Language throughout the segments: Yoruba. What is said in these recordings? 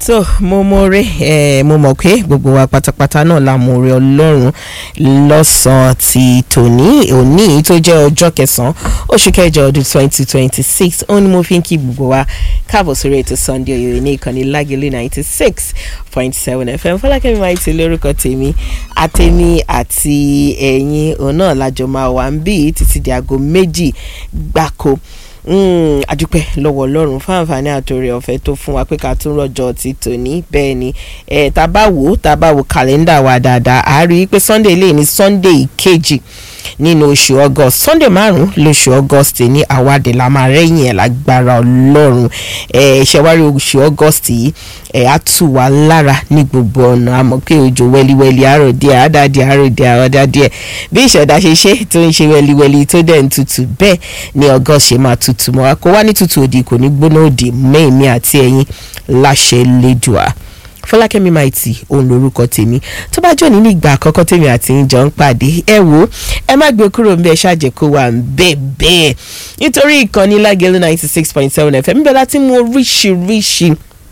tó mo mọ̀ọ́rẹ́ ẹ̀ mo mọ̀ pé gbogbo wa pátápátá náà la mọ̀ọ́rẹ́ ọlọ́run lọ́sàn-án ti tòní òní tó jẹ́ ọjọ́ kẹsàn-án oṣù kẹjọ ọdún twenty twenty six ó ní mo fi ń kí gbogbo wa káàbọ̀ sórí ètò Sunday Oyo ní ìkànnì Lágẹ̀lẹ̀ ninety six point seven FM Fọlákẹ́mi máa ti lórúkọ tèmi àtẹ̀mí àti ẹ̀yin òun náà lájọ máa wà ń bí títí di aago méjì gbáko adúpẹ́ lọ́wọ́ ọlọ́run fún àǹfààní àtòrè ọ̀fẹ́ tó fún wa pé ká tún rọ̀jò ti tòní bẹ́ẹ̀ ni ẹ̀ tá a bá wò ó tá a bá wo kàlẹ́ndà wa dáadáa a rí i pé sunday lè ní sunday kejì nínú oṣù august sunday márùn lóṣù august ní àwàdì la máa rẹ́yìn ẹ̀ lágbára ọlọ́run ẹ̀ ṣẹ̀wárí oṣù august yìí ẹ̀ á tù wá lára ní gbogbo ọ̀nà àmọ́ pé òjò wẹ́líwẹ́lí àárọ̀ díẹ̀ àádáàdì àárọ̀ díẹ̀ àwọ̀dá díẹ̀ bí ìṣẹ̀dá ṣe ṣe tó ń ṣe wẹ́líwẹ́lí tó dẹ̀ ń tutù bẹ́ẹ̀ ni august ṣe máa tutù mọ́ kó wá ní tutù òdì kò ní gbóná òdì mẹ́ẹ̀mí àti ẹ̀yìn láṣẹ lẹ́dùá fọlákẹ́mi maiti òun lorúkọ tèmi tó bá jọ nínú ìgbà àkọ́kọ́ tèmi àti ìjọ ń pàdé ẹ wò ẹ má gbé kúrò ń bẹ ṣáàjẹ kó wà ń bẹ bẹ́ẹ̀ nítorí ìkànnì lágẹ̀lú ninety six point seven fm bẹ́ẹ̀ láti mú oríṣiríṣi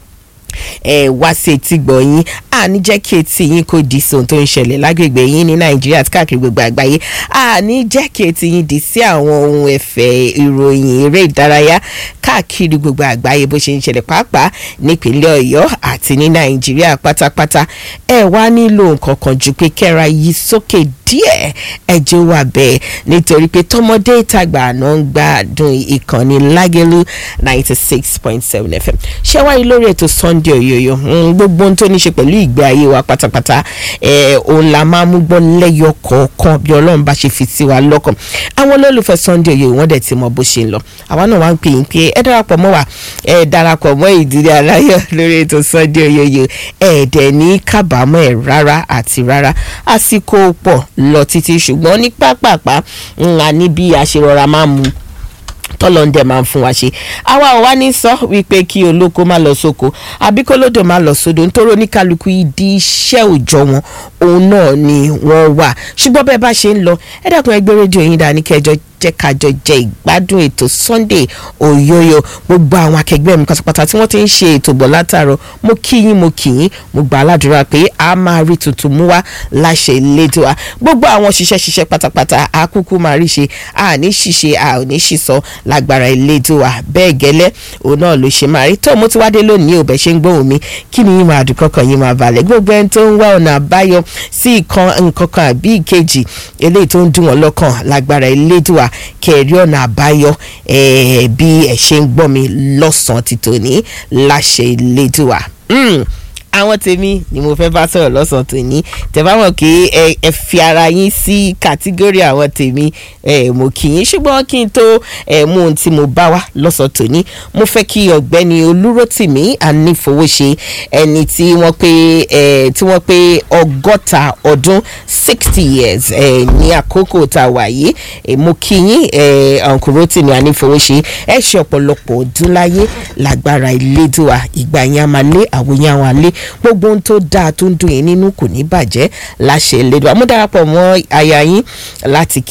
ẹ wá sí etí gbọ̀nyìn àní jẹ́ kí etí yín kó di sí ohun tó ń ṣẹlẹ̀ lágbègbè yín ní nàìjíríà àti káàkiri gbogbo àgbáyé àní jẹ́ kí etí yín di sí àwọn ohun ẹ̀fẹ̀ ìròyìn eré ìdárayá káàkiri gbogbo àgbáyé bó ṣe ń ṣẹlẹ̀ pàápàá nípínlẹ̀ ọ̀yọ́ àti ní nàìjíríà pátápátá ẹ wá nílò nǹkan kan ju pé kẹ́ra yí sókè díẹ̀ ẹjẹ́ wà bẹ́ẹ̀ nítorí pé tọmọdé ìtagbà àná ń gbádùn ìkànnì lágẹ̀lú ninety six point seven fm ṣé wáyé lórí ètò sunday oyoyo gbogbo ohun tó ní ṣe pẹ̀lú ìgbé ayé wa pátápátá òun la máa mú gbọ́ lẹ́yọ kọ̀ọ̀kan bí ọlọ́run bá ṣe fi sí wa lọ́kàn àwọn olólùfẹ́ sunday oyoyo wọ́n dẹ̀ ti mọ bó ṣe ń lọ àwa náà wá ń pè yín pé ẹ darapọ̀ mọ́ wa ẹ darapọ̀ mọ́ ìdílé aláyọ̀ lórí ètò sunday oyoyo ẹ dẹ̀ ní kábàámọ̀ ẹ̀ rárá àti rárá àsìkò pọ̀ lọ títí ṣùgbọ́n ní pápápá ńlá ní bí a ṣe rọra máa mú tọ́lọ́ndẹ̀ máa ń fún wa ṣe àwa ò wá ní sọ wípé kí olóko má lọ sóko àbí kólódò má lọ sódò nítorí oníkálukú ìdí iṣẹ́ òòjọ́ wọn òun náà ni wọ́n wà ṣùgbọ́n bẹ́ẹ̀ bá ṣe ń lọ ẹ dákun ẹgbẹ́ rédíò yín dání kẹjọ jẹ́ kájọ jẹ ìgbádùn ètò Sunday Oyoyo gbogbo àwọn akẹgbẹ́ mi pátápátá tí wọ́n ti ń ṣe ètò bọ̀ látàárọ̀ mo kí yín mo kí yín mo gbà aládùúrà pé a máa rí tuntun mú wá láṣẹ ìlédùá gbogbo àwọn ṣiṣẹ́ ṣiṣẹ́ pátápátá a kúkú máa rí ṣe a ní ṣiṣe a ò ní ṣìṣọ lágbára ìlédùá bẹ́ẹ̀ gẹ́lẹ́ òun náà ló ṣe máa rí tó mo ti wá dé lónìí ò bẹ́ ṣe ń gbóhùn mi kí ni yín máa dùn kọ́kàn yín máa balẹ̀ gbogbo ẹni tó ń wá ọ̀nà àbáyọ sí nǹkan kan àbí ìkejì eléyìí tó ń dùn wọ́n lọ́kàn lágbára ìlédùá kẹrí ọ̀nà àbáyọ bí ẹ ṣe ń gbọ́ mi lọ́sàn-án ti tòní láṣẹ ìlédùá àwọn tèmi ni mo fẹ́ bá sọ̀rọ̀ lọ́sàn-án tòní tẹ́ bá mọ̀ pé ẹ fi ara yín sí kàtígórì àwọn tèmi mo kì í ṣùgbọ́n kí n tó mú ohun tí mo bá wá lọ́sàn-án tòní mo fẹ́ kí ọ̀gbẹ́ni olúrótìmí ànífowóṣe ẹni tí wọ́n pé tí wọ́n pé ọgọ́ta ọdún sixty years ní àkókò tá a wà yìí mo kí yín ọ̀nkùnrótìmí ànífowóṣe ẹ ṣe ọ̀pọ̀lọpọ̀ ọdún láyé lágbára ìlédùá ìgbà yẹn a máa lé àwòyàn àwọn àlé gbogbo ohun tó dáa tó ń dùn yín nínú kò ní bàjẹ́ láṣẹ Elédùà mo darapọ̀ mọ́ aya yín láti